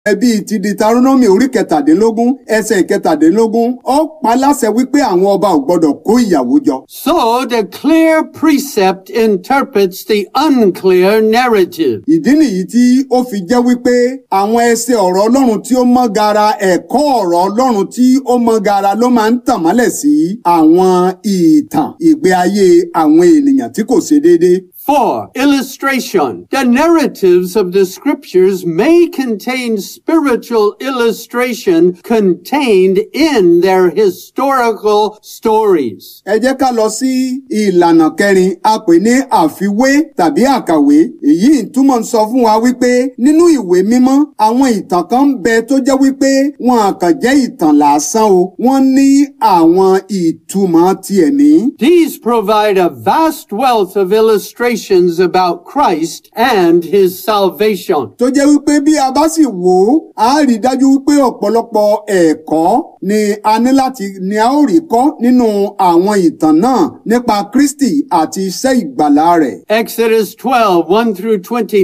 ẹbí ti Deuteronomy orí kẹtàdínlógún ẹsẹ̀ ìkẹtàdínlógún ó pa láṣẹ wípé àwọn ọba ò gbọdọ̀ kó ìyàwó jọ. So the clear precept interprets the unclear narrative. ìdí nìyí tí ó fi jẹ́ wípé àwọn ẹsẹ̀ ọ̀rọ̀ Ọlọ́run tí ó mọ́ gara ẹ̀kọ́ ọ̀rọ̀ Ọlọ́run tí ó mọ́ gara ló máa ń tàn mọ́lẹ̀ sí àwọn ìtàn ìgbé ayé àwọn ènìyàn tí kò ṣe déédéé. 4. Illustration. The narratives of the scriptures may contain spiritual illustration contained in their historical stories. ẹ jẹ́ ká lọ sí ìlànà kẹrin a pè ní àfiwé tàbí àkàwé èyí túmọ̀ ń sọ fún wa wípé nínú ìwé mímọ́ àwọn ìtàn kan ń bẹ tó jẹ́ wípé wọn à kàn jẹ́ ìtàn lásán o wọ́n ní àwọn ìtumọ̀ tiẹ̀ ní. These provide a vast wealth of illustrations about Christ and his salvation. tó jẹ́ wípé bí a bá sì wò ó a rí i dájú wípé ọ̀pọ̀lọpọ̀ ẹ̀kọ́ ni a ní láti ni a ó rí kọ́ nínú àwọn ìtàn náà nípa Kristi àti iṣẹ́ ìgbàlá rẹ̀. Exodus 12, 1 through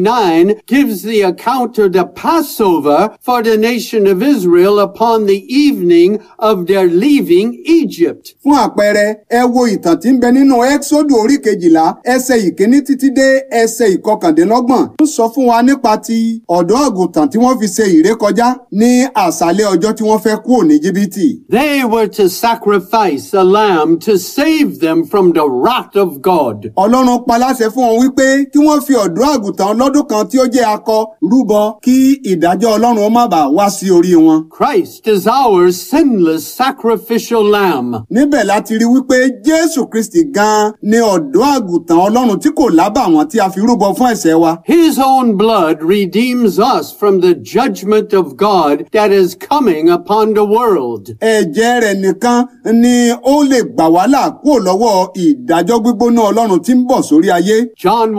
29 gives the account of the Passover for the nation of Israel upon the evening of their leaving Egypt. fún àpẹẹrẹ ẹ wo ìtàn tí ń bẹ nínú ẹ́xódù orí kejìlá ẹsẹ̀ ìkíní títí dé ẹsẹ̀ ìkọkàndínlọ́gbọ̀n ń sọ fún wa nípa ti ọ̀dọ́ àgùntàn tí wọ́n fi ṣe ìrékọjá ní àṣálẹ́ ọjọ́ tí wọ́n fẹ́ kúrò ní jìbìtì. They were to sacrifice a lamb to save them from the wrath of God. ọlọ́run pa láṣẹ fún wọn wípé kí wọ́n fi ọ̀dọ́ àgùntàn ọlọ́dún kan tí ó jẹ́ akọ rúbọ kí ìdájọ́ ọlọ́run ó má bàa wá sí orí wọn. Christ is our sinless sacrificial lamb. níbẹ̀ láti rí wípé jésù kristi gan-an ni ọ̀dọ́ àgùntàn ọlọ́run tí kò lábàwọ́n tí a fi rúbọ fún ẹ̀ṣẹ̀ wa. His own blood redeems us from the judgment of God that is coming upon the world. ẹ̀jẹ̀ rẹ̀ nìkan ni ó lè gbà wá là kúrò lọ́wọ́ ìdájọ́ gbígbóná ọlọ́run tí ń bọ̀ sórí ayé. John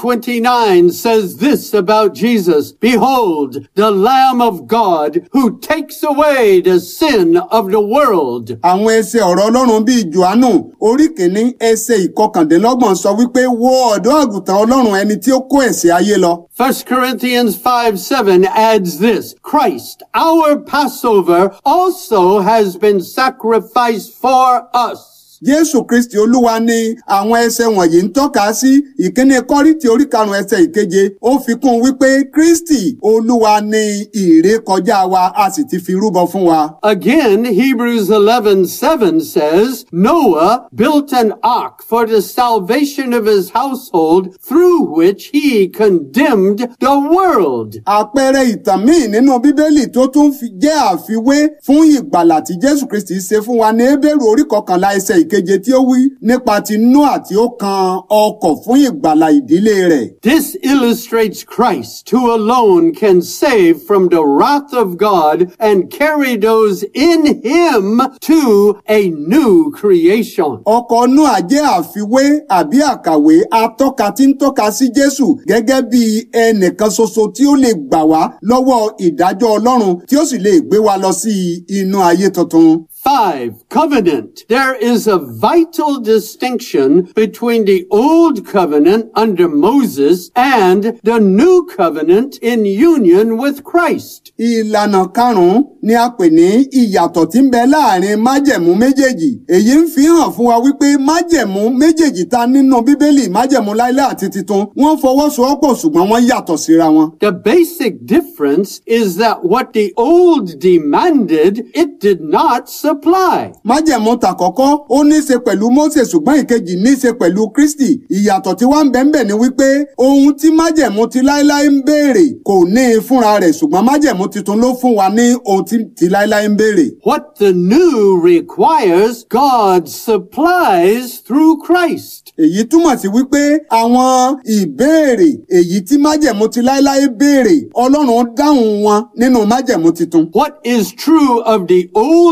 1:29 says this about Jesus, Behold, the Lamb of God who takes away the sin of the world. àwọn ẹsẹ̀ ọ̀rọ̀ ọlọ́run bíi johannu orí kìíní ẹsẹ̀ ìkọkàndínlọ́gbọ̀n sọ wípé wo ọ̀dọ́ àgùntàn ọlọ́run ẹni tí ó kó ẹ̀ṣẹ̀ ayé lọ. 1 Corinthians 5 7 adds this Christ, our Passover, also has been sacrificed for us. jésù kristi olúwa ni àwọn ẹsẹ̀ wọ̀nyí ń tọ́ka sí ìkíní kọ́ríntì orí karùn-ún ẹsẹ̀ ìkeje ó fi kún un wípé kristi olúwa ni ìrékọjá wa a sì ti fi rúbọ fún wa. Again, Hebrews 11 7 says, Noah built an ark for the salvation of his household, through which he condemned the world. àpẹẹrẹ ìtàn míì nínú bíbélì tó tún fi jẹ́ àfiwé fún ìgbàlà tí jésù kristi ṣe fún wa ní hébérù orí kọkànlá ẹsẹ̀ ìkeje tí ó wí nípa ti noa tí ó kan ọkọ̀ fún ìgbàlà ìdílé rẹ̀. This illustrates Christ, who alone can save from the wrath of God and carry those in him to a new creation. ọkọ̀ noa jẹ́ àfiwé àbí àkàwé atọ́ka tí ń tọ́ka sí jésù gẹ́gẹ́ bí ẹnìkan ṣoṣo tí ó lè gbà wá lọ́wọ́ ìdájọ́ ọlọ́run tí ó sì lè gbé wa lọ sí inú ayé tuntun. 5. Covenant. There is a vital distinction between the Old Covenant under Moses and the New Covenant in union with Christ. ìlànà karùn-ún ni a pè ní ìyàtọ̀ tí ń bẹ láàrin májẹ̀mú méjèèjì èyí ń fi hàn fún wa wípé májẹ̀mú méjèèjì ta nínú bíbélì májẹ̀mú láíláí àti titun wọ́n fọwọ́sowọ́pọ̀ ṣùgbọ́n wọ́n yàtọ̀ síra wọn. The basic difference is that what the old demanded, it did not supply. májẹ̀mú tàkọ́kọ́ ó ní í ṣe pẹ̀lú Mósè ṣùgbọ́n ìkejì ní í ṣe pẹ̀lú Kristi ìyàtọ̀ tí wọ́n ń bẹ ń bẹ ni wípé ohun tí májẹ̀mú ti láíláí ń béèrè kò ní í fúnra rẹ̀ ṣùgbọ́n májẹ̀mú titun ló fún wa ní ohun tí ti láíláí ń béèrè. What the new requires, God supplies through Christ. èyí túmọ̀ sí wípé àwọn ìbéèrè èyí tí májẹ̀mú ti láíláí béèrè ọlọ́run dáhùn wọn nínú májẹ̀mú titun. What is true of the old covenant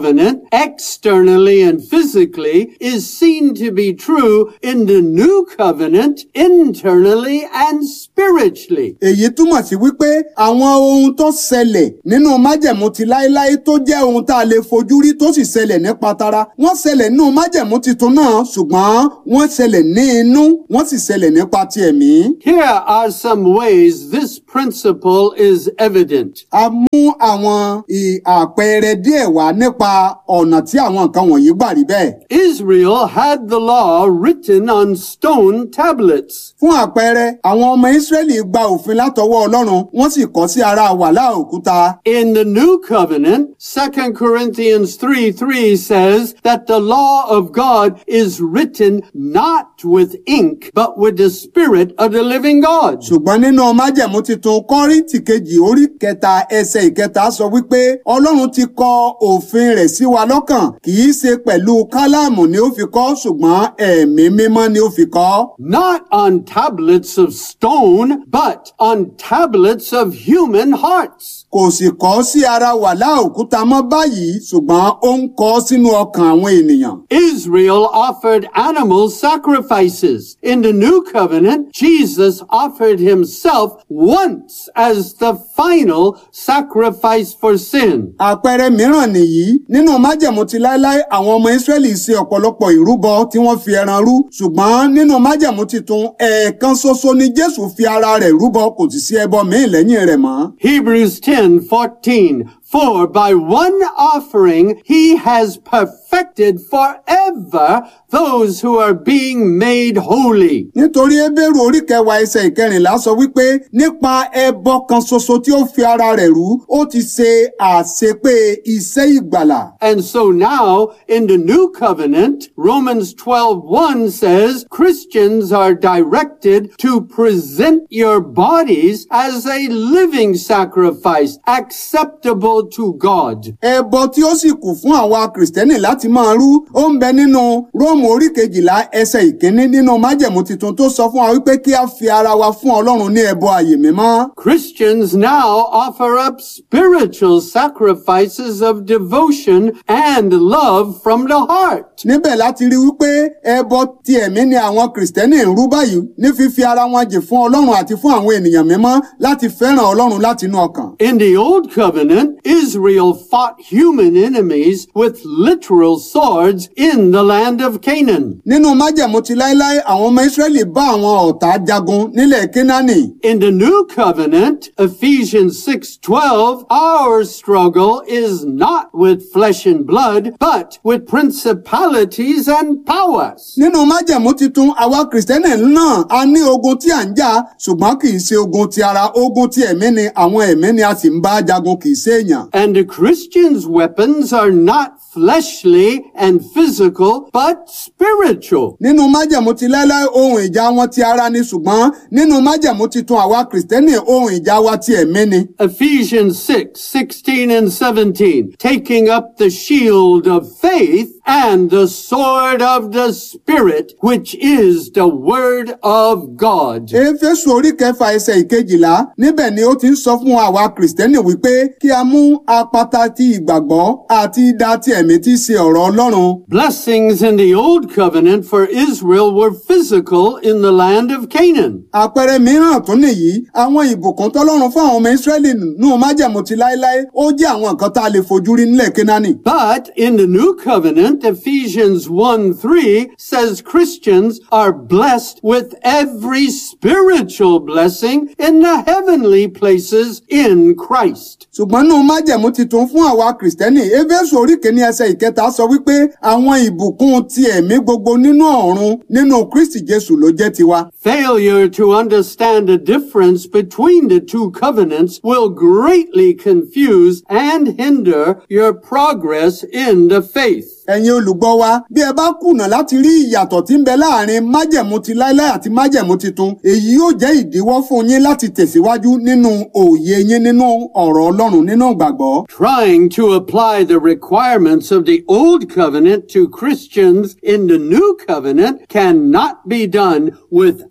covenant, externally and physically, is seen to be true in the new covenant, internally and spiritually. èyí túmọ̀ sí wípé àwọn ohun tó ṣẹlẹ̀ nínú májẹ̀mú ti láéláé tó jẹ́ ohun tá a lè fojú rí tó sì ṣẹlẹ̀ nípa tara wọ́n ṣẹlẹ̀ nínú májẹ̀mú titun náà ṣùgbọ́n wọ́n ṣẹlẹ̀ ní inú wọ́n sì ṣẹlẹ̀ nípa ti ẹ̀mí. Here are some ways this principle is evident. a mú àwọn ì- àpẹẹrẹ díẹ̀ wá nípa ọ̀nà tí àwọn nǹkan wọ̀nyí gbà rí bẹ́ẹ̀. Israel had the law written on stone tablets. fún àpẹẹrẹ àwọn ọmọ ìsírẹ́lì gba òfin látọwọ́ ọlọ́run wọ́n sì kọ sí ara wàhálà òkúta. In the new covenant, 2 Corinthians 3 3 says that the law of God is written not with ink, but with the spirit of the living God. ṣùgbọ́n nínú májẹ̀mú titun kọ́ríntì kejì orí kẹta ẹsẹ̀ ìkẹta sọ wípé ọlọ́run ti kọ òfin rẹ̀ sí wa lọ́kàn kì í ṣe pẹ̀lú kálámù ni ó fi kọ ṣùgbọ́n ẹ̀mí mímọ́ ni ó fi kọ. Not on tablets of stone, but on tablets of human hearts. kò sì kọ sí ara wàhálà òkúta mọ́ báyìí ṣùgbọ́n ó ń kọ sínú ọkàn àwọn ènìyàn. Israel offered animal sacrifices. In the new covenant, Jesus offered himself once as the final sacrifice for sin. àpẹẹrẹ mìíràn nìyí nínú májẹ̀mú ti láéláé àwọn ọmọ ìsírẹ́lì ṣe ọ̀pọ̀lọpọ̀ ìrúbọ tí wọ́n fi ẹran rú ṣùgbọ́n nínú májẹ̀mú titun ẹ̀ẹ̀kan ṣoṣo ni jésù fi ara rẹ̀ rúbọ kò sì sí ẹbọ míì lẹ́yìn rẹ̀ mọ́. Hebrews 10, 14. For by one offering he has perfected forever those who are being made holy. nítorí Hébérù orí kẹwàá ẹsẹ̀ ìkẹrìnlá sọ wípé nípa ẹbọ kan ṣoṣo tí ó fi ara rẹ̀ rú ó ti ṣe àṣepé iṣẹ́ ìgbàlà. And so now in the new covenant, Romans 12:1 says Christians are directed to present your bodies as a living sacrifice acceptable to God. ẹbọ tí ó sì kù fún àwa kìrìsìtẹ́nì láti máa rú ó ń bẹ nínú róòmù orí kejìlá ẹsẹ̀ ìkíní nínú májẹ̀mú tuntun tó sọ fún wa wípé kí a fi ara wa fún ọlọ́run ní ẹbọ àyè mímọ́. Christians now offer up spiritual sacrifices of devotion and love from the heart. níbẹ̀ láti rí wípé ẹbọ ti ẹ̀mí ni àwọn kìrìsìtẹ́nì ń rú báyìí ní fífi ara wọn jì fún ọlọ́run àti fún àwọn ènìyàn mímọ́ láti fẹ́ràn ọlọ́run láti inú ọkàn. In the Old Covenant, Israel fought human enemies with literal swords in the land of Canaan. nínú májẹ̀mú ti láéláé àwọn ọmọ ìsírẹ́lì bá àwọn ọ̀tá jagun nílẹ̀ kínánì. In the New Covenant, Ephesians 6:12, our struggle is not with flesh and blood, but with principalities and powers. nínú májẹ̀mú titun àwa kìrìsìtẹ́nì náà a ní ogun tí à ń jà ṣùgbọ́n kì í ṣe ogun ti ara ogun ti ẹ̀mí ni àwọn ẹ̀mí ni a sì ń bá jagun kì í ṣe èèyàn. And the Christians' weapons are not fleshly and physical, but spiritual. nínú májẹ̀mú ti láéláé ohun ìjà wọn ti ara ni ṣùgbọ́n nínú májẹ̀mú titun àwa kìrìsìtẹ́nì ohun ìjà wa ti ẹ̀mí ni. Ephesians 6, 16 and 17, taking up the shield of faith and the sword of the Spirit, which is the word of God. éfésù orí kẹfà ẹsẹ̀ ìkejìlá níbẹ̀ ni ó ti ń sọ fún àwa kìrìsìtẹ́nì wípé kí a mú apata ti ìgbàgbọ́ àti idà ti ẹ̀mí tí í ṣe ọ̀rọ̀ ọlọ́run. Blessings in the old covenant for Israel were physical in the land of Canaan. àpẹẹrẹ mìíràn tún nìyí àwọn ìbùkún tọ́lọ́run fún àwọn ọmọ ìsírẹ́lì nù májẹ̀mú ti láéláé ó jẹ́ àwọn nǹkan tá a lè fojú rí nílẹ̀ kínání. But in the new covenant, Ephesians 1 3 says Christians are blessed with every spiritual blessing in the heavenly places in Christ. ṣùgbọ́n nù májẹ̀mú titun fún àwa kìrìsìtẹ́nì éfésù orí kìíní ẹsẹ̀ ìkẹta sọ wípé àwọn ìbùkún ti ẹ̀mí gbogbo nínú ọ̀run nínú kristi jésù ló jẹ́ tiwa. Failure to understand the difference between the two covenants will greatly confuse and hinder your progress in the faith. ẹ̀yin olùgbọ́ wa bí ẹ bá kùnà láti rí ìyàtọ̀ tí ń bẹ láàrin májẹ̀mú ti láéláé àti májẹ̀mú titun èyí yóò jẹ́ ìdíwọ́ fún yín láti tẹ̀síwájú nínú òye yín nínú ọ̀rọ̀ ọlọ́run nínú ìgbàgbọ́. Trying to apply the requirements of the old covenant to Christians in the new covenant cannot be done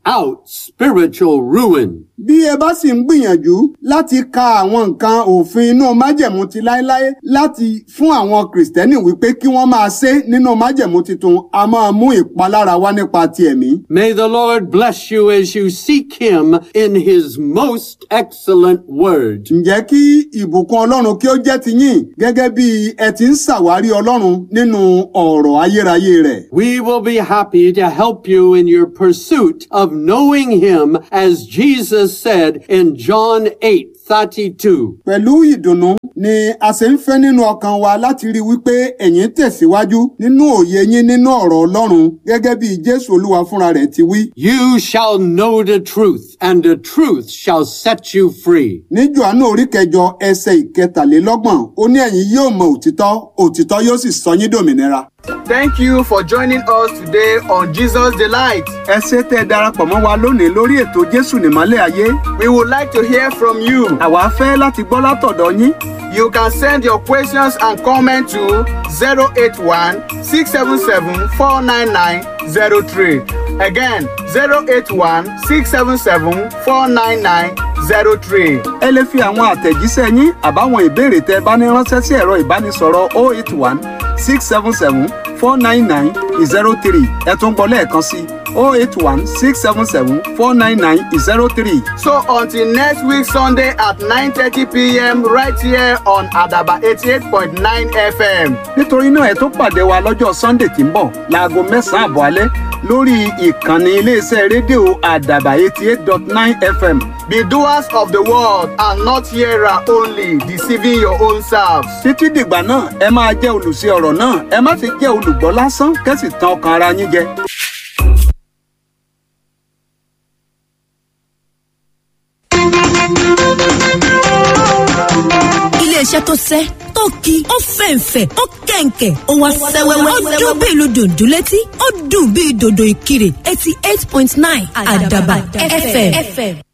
out spiritual ruin. bí ẹ bá sì ń gbìyànjú láti ka àwọn nǹkan òfin inú májẹ̀mú ti láéláé láti fún àwọn kìrìsìtẹ́nì wípé kí wọ́n máa ṣe nínú májẹ̀mú titun a máa mú ìpalára wá nípa ti ẹ̀mí. May the Lord bless you as you seek him in his most excellent word. ǹjẹ́ kí ìbùkún ọlọ́run kí ó jẹ́ ti yín gẹ́gẹ́ bí ẹ ti ń ṣàwárí ọlọ́run nínú ọ̀rọ̀ ayérayé rẹ̀. We will be happy to help you in your pursuit of knowing him as Jesus said in John 8, 32. pẹ̀lú ìdùnnú ni a ṣe ń fẹ́ nínú ọkàn wa láti rí i wípé ẹ̀yin tẹ̀síwájú nínú òye yín nínú ọ̀rọ̀ ọlọ́run gẹ́gẹ́ bí jésù olúwa fúnra rẹ̀ ti wí. You shall know the truth, and the truth shall set you free. ní johannu orí kẹjọ ẹsẹ̀ ìkẹtàlélọ́gbọ̀n ó ní ẹ̀yin yóò mọ òtítọ́ òtítọ́ yóò sì sọ yín dòmìnira. Thank you for joining us today on Jesus Delight. ẹ ṣé tẹ́ ẹ darapọ̀ mọ́ wa lónìí lórí ètò jésù nìmọ́lẹ̀ ayé. We would like to hear from you. àwa fẹ́ láti gbọ́ látọ̀dọ̀ yín. You can send your questions and comments to 081 677 49903. Again, 081 677 49903. ẹ lè fi àwọn àtẹ̀jíṣẹ́ yín àbáwọn ìbéèrè tẹ́ ẹ bá ní ránṣẹ́ sí ẹ̀rọ ìbánisọ̀rọ̀ 081 677 499 03 ẹ tún gbọ́ lẹ́ẹ̀kan sí 081 677 499 03. So until next week Sunday at 9:30 p.m. right here on Adaba 88.9 FM. nítorí náà ẹ tó pàdé wa lọ́jọ́ sunday tí ń bọ̀ láago mẹ́sàn-án àbọ̀ alẹ́ lórí ìkànnì iléeṣẹ́ rédíò àdàbà eighty eight dot nine fm. Be doers of the word and not hearer only, deceiving your own selves. títí dìgbà náà ẹ máa jẹ́ olùṣe ọ̀rọ̀ náà ẹ má ti jẹ́ olùgbọ́ lásán kẹ́sì tan ọkàn ara yín jẹ. iléeṣẹ́ tó sẹ́ tó ki ó fẹ̀ǹfẹ̀ ó kẹ̀ǹkẹ̀ ó wá sẹ́wẹ́wẹ́ ó dún bí ìlú dòdò létí ó dùn bí dòdò ìkirè eighty eight point nine àdàbà fm.